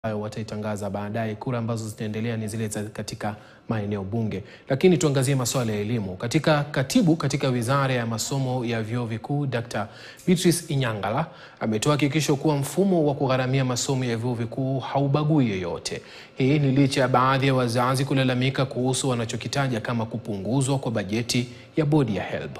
ambayo wataitangaza baadaye. Kura ambazo zitaendelea ni zile za katika maeneo bunge. Lakini tuangazie masuala ya elimu. Katika katibu katika wizara ya masomo ya vyuo vikuu Dr. Beatrice Inyangala ametoa hakikisho kuwa mfumo wa kugharamia masomo ya vyuo vikuu haubagui yeyote. Hii ni licha ya baadhi ya wazazi kulalamika kuhusu wanachokitaja kama kupunguzwa kwa bajeti ya bodi ya HELB.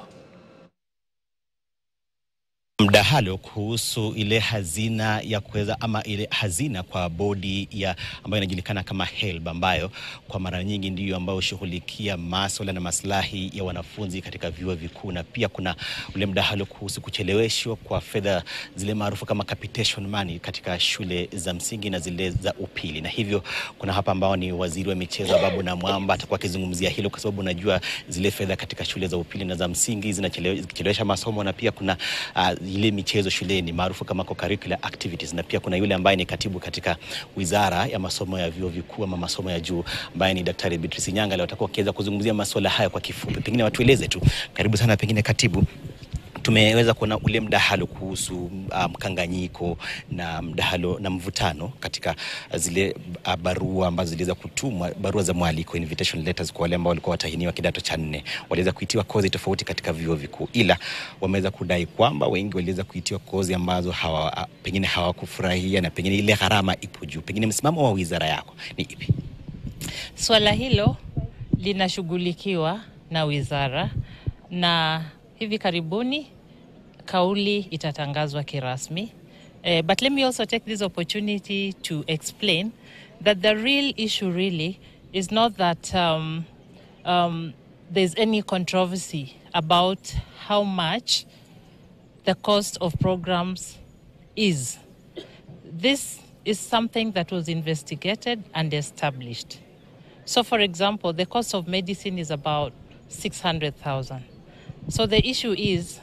Mdahalo kuhusu ile hazina ya kuweza ama ile hazina kwa bodi ya ambayo inajulikana kama HELB ambayo kwa mara nyingi ndiyo ambayo hushughulikia masuala na maslahi ya wanafunzi katika vyuo vikuu, na pia kuna ule mdahalo kuhusu kucheleweshwa kwa fedha zile maarufu kama capitation money katika shule za msingi na zile za upili. Na hivyo kuna hapa ambao ni waziri wa michezo Babu Namwamba atakuwa akizungumzia hilo, kwa sababu unajua zile fedha katika shule za upili na za msingi zinachelewesha masomo, na pia kuna uh, ile michezo shuleni maarufu kama co-curricular activities, na pia kuna yule ambaye ni katibu katika wizara ya masomo ya vyuo vikuu ama masomo ya juu ambaye ni Daktari Beatrice Inyangala. Watakuwa wakiweza kuzungumzia masuala haya kwa kifupi. Pengine watueleze tu, karibu sana. Pengine katibu, tumeweza kuona ule mdahalo kuhusu mkanganyiko um, na mdahalo na mvutano katika zile uh, barua ambazo ziliweza kutumwa, barua za mwaliko invitation letters kwa wale ambao walikuwa watahiniwa kidato cha nne, waliweza kuitiwa kozi tofauti katika vyuo vikuu, ila wameweza kudai kwamba wengi waliweza kuitiwa kozi ambazo hawa, pengine hawakufurahia na pengine ile gharama ipo juu. Pengine msimamo wa wizara yako ni ipi? Swala hilo linashughulikiwa na wizara na hivi karibuni kauli itatangazwa kirasmi. Uh, but let me also take this opportunity to explain that the real issue really is not that um, um, there's any controversy about how much the cost of programs is. This is something that was investigated and established. So, for example, the cost of medicine is about 600,000. So the issue is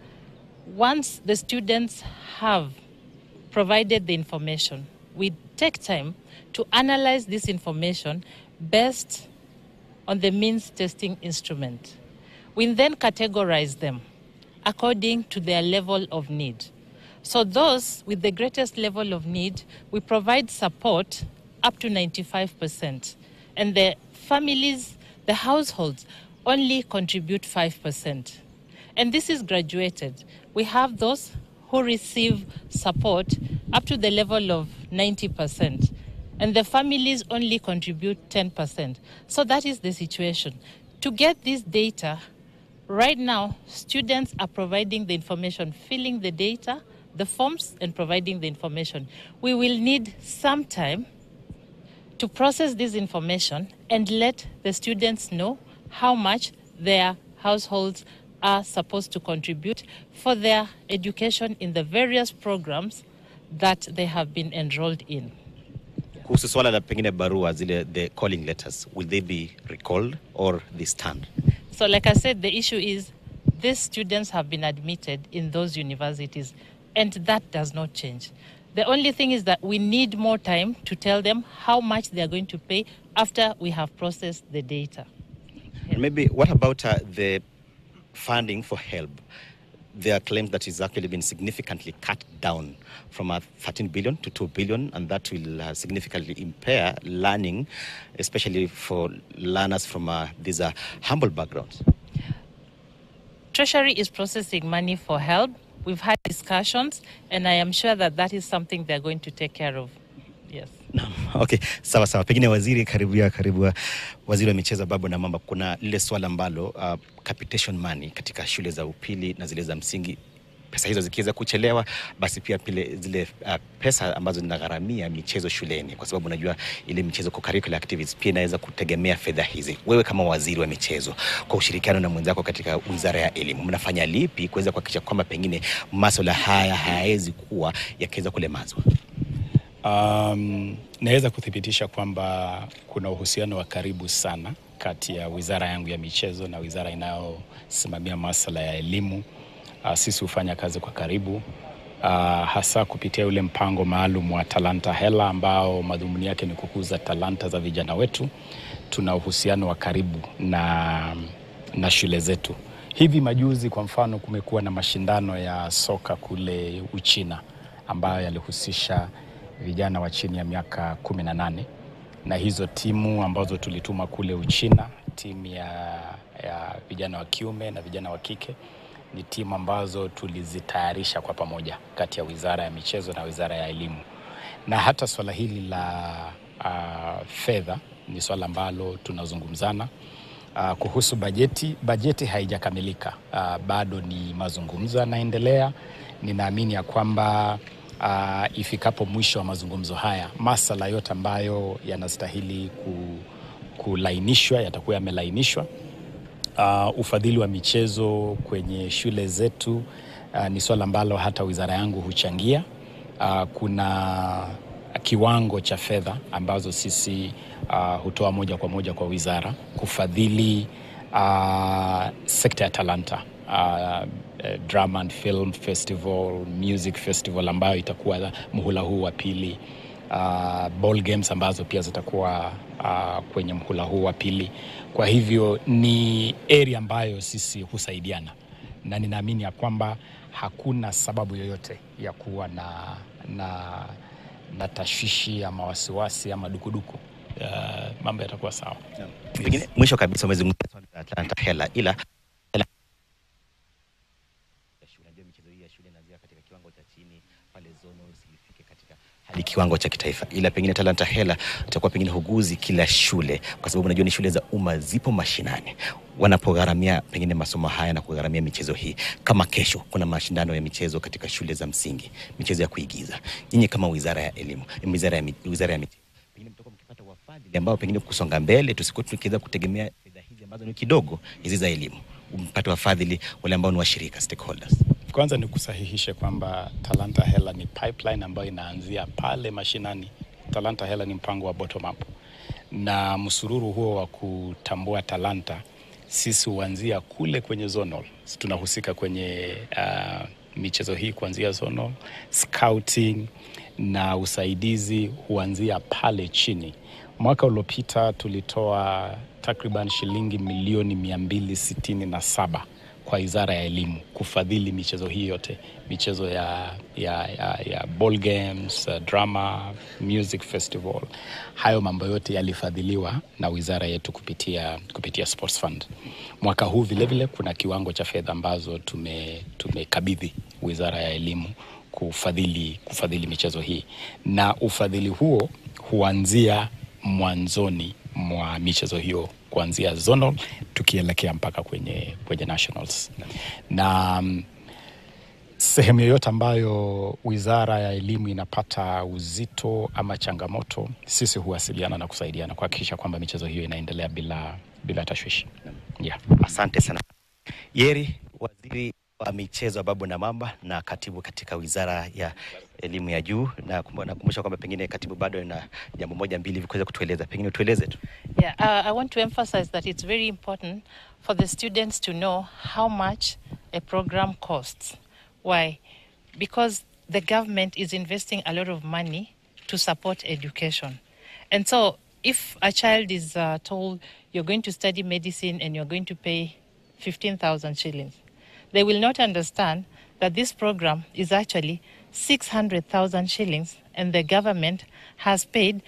once the students have provided the information, we take time to analyze this information based on the means testing instrument. We then categorize them according to their level of need. So those with the greatest level of need, we provide support up to 95%. And the families, the households, only contribute 5%. And this is graduated. We have those who receive support up to the level of 90%, and the families only contribute 10%. So that is the situation. To get this data, right now, students are providing the information, filling the data, the forms, and providing the information. We will need some time to process this information and let the students know how much their households are supposed to contribute for their education in the various programs that they have been enrolled in. Kuhusu swala la pengine barua zile the calling letters will they be recalled or they stand? So like I said the issue is these students have been admitted in those universities and that does not change. The only thing is that we need more time to tell them how much they are going to pay after we have processed the data. And maybe what about uh, the funding for HELB? There are claims that it's actually been significantly cut down from uh, 13 billion to 2 billion, and that will uh, significantly impair learning, especially for learners from uh, these uh, humble backgrounds. Treasury is processing money for HELB. We've had discussions, and I am sure that that is something they're going to take care of. Yes. Okay, sawa sawa. Pengine waziri, karibia karibu, waziri wa michezo Babu Namwamba, kuna lile swala ambalo uh, capitation money katika shule za upili na zile za msingi, pesa hizo zikiweza kuchelewa, basi pia pile zile uh, pesa ambazo zinagharamia michezo shuleni, kwa sababu unajua ile michezo co-curricular activities pia inaweza kutegemea fedha hizi. Wewe kama waziri wa michezo, kwa ushirikiano na mwenzako katika wizara ya elimu, mnafanya lipi kuweza kuhakikisha kwamba pengine masuala haya hayawezi kuwa yakiweza kulemazwa? Um, naweza kuthibitisha kwamba kuna uhusiano wa karibu sana kati ya wizara yangu ya michezo na wizara inayosimamia masuala ya elimu. Uh, sisi hufanya kazi kwa karibu uh, hasa kupitia ule mpango maalum wa Talanta Hela ambao madhumuni yake ni kukuza talanta za vijana wetu. Tuna uhusiano wa karibu na, na shule zetu. Hivi majuzi kwa mfano, kumekuwa na mashindano ya soka kule Uchina ambayo yalihusisha vijana wa chini ya miaka 18 na hizo timu ambazo tulituma kule Uchina, timu ya, ya vijana wa kiume na vijana wa kike ni timu ambazo tulizitayarisha kwa pamoja kati ya Wizara ya Michezo na Wizara ya Elimu, na hata swala hili la uh, fedha ni swala ambalo tunazungumzana uh, kuhusu bajeti. Bajeti haijakamilika uh, bado ni mazungumzo yanaendelea. Ninaamini ya kwamba uh, ifikapo mwisho wa mazungumzo haya masala yote ambayo yanastahili ku, kulainishwa yatakuwa yamelainishwa. Uh, ufadhili wa michezo kwenye shule zetu uh, ni swala ambalo hata wizara yangu huchangia. Uh, kuna kiwango cha fedha ambazo sisi uh, hutoa moja kwa moja kwa wizara kufadhili uh, sekta ya talanta uh, uh, drama and film festival, music festival ambayo itakuwa muhula huu wa pili uh, ball games ambazo pia zitakuwa uh, kwenye mhula huu wa pili. Kwa hivyo ni area ambayo sisi husaidiana na ninaamini ya kwamba hakuna sababu yoyote ya kuwa na, na, na tashwishi ama wasiwasi ama dukuduku. Uh, mambo yatakuwa sawa. Pengine mwisho kabisa umezungumzia swala la talanta hela, ila hela ya shule. Unajua michezo hii ya shule inaanzia katika kiwango cha chini pale zonals ilifike katika hadi kiwango cha kitaifa, ila pengine talanta hela itakuwa pengine huguzi kila shule, kwa sababu unajua ni shule za umma zipo mashinani wanapogharamia pengine masomo haya na kugharamia michezo hii. Kama kesho kuna mashindano ya michezo katika shule za msingi, michezo ya kuigiza, nyinyi kama wizara ya elimu, wizara ya, mi- wizara ya michezo pengine mtakuwa mkipata wafadhili ambao pengine kusonga mbele, tusikuwa tukiweza kutegemea fedha hizi ambazo ni kidogo hizi za elimu, mpate wafadhili wale ambao ni washirika stakeholders. Kwanza ni kusahihishe kwamba Talanta Hela ni pipeline ambayo inaanzia pale mashinani. Talanta Hela ni mpango wa bottom up, na msururu huo wa kutambua talanta sisi huanzia kule kwenye zonal. Sisi tunahusika kwenye uh, michezo hii kuanzia zonal, scouting na usaidizi huanzia pale chini. Mwaka uliopita tulitoa takriban shilingi milioni 267 kwa wizara ya elimu kufadhili michezo hii yote, michezo ya, ya, ya, ya ball games, uh, drama, music festival. Hayo mambo yote yalifadhiliwa na wizara yetu kupitia, kupitia Sports Fund. Mwaka huu vilevile kuna kiwango cha fedha ambazo tume tumekabidhi wizara ya elimu kufadhili, kufadhili michezo hii, na ufadhili huo huanzia mwanzoni mwa michezo hiyo kuanzia zonal tukielekea mpaka kwenye, kwenye nationals na mm, sehemu yoyote ambayo wizara ya elimu inapata uzito ama changamoto, sisi huwasiliana na kusaidiana kuhakikisha kwamba michezo hiyo inaendelea bila, bila tashwishi yeah. Asante sana Yeri, waziri wa michezo Babu na Mamba na katibu katika wizara ya elimu ya juu, na kumbu- nakumbusha kwamba pengine katibu bado na jambo moja mbili hivi kuweza kutueleza, pengine tueleze tu. Yeah, uh, I want to emphasize that it's very important for the students to know how much a program costs. Why? Because the government is investing a lot of money to support education. And so, if a child is uh, told you're going to study medicine and you're going to pay 15,000 shillings, they will not understand that this program is actually 600,000 shillings and the government has paid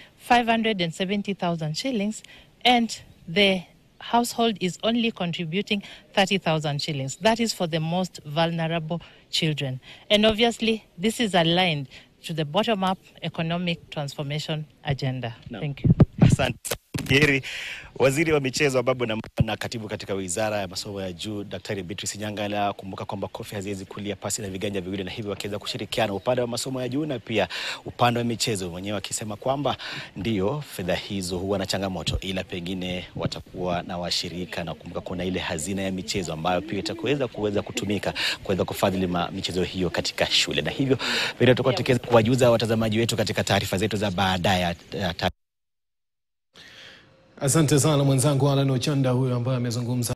570,000 shillings and the household is only contributing 30,000 shillings. That is for the most vulnerable children. And obviously, this is aligned to the bottom up economic transformation agenda. Thank you. Asante Yeri, waziri wa michezo Babu na, na katibu katika wizara ya masomo ya juu Daktari Beatrice Nyangala. Kumbuka kwamba kofi haziwezi kulia pasi na viganja viwili, na hivyo wakiweza kushirikiana upande wa masomo ya juu na pia upande wa michezo, mwenyewe akisema kwamba ndio fedha hizo huwa na changamoto, ila pengine watakuwa na washirika, na kumbuka kuna ile hazina ya michezo ambayo pia itakuweza kuweza kutumika kuweza kufadhili ma- michezo hiyo katika shule, na hivyo vile tutakuwa tukiweza kuwajuza watazamaji wetu katika taarifa zetu za baadaye ya- ya Asante sana mwenzangu Alan Ochanda huyo ambaye amezungumza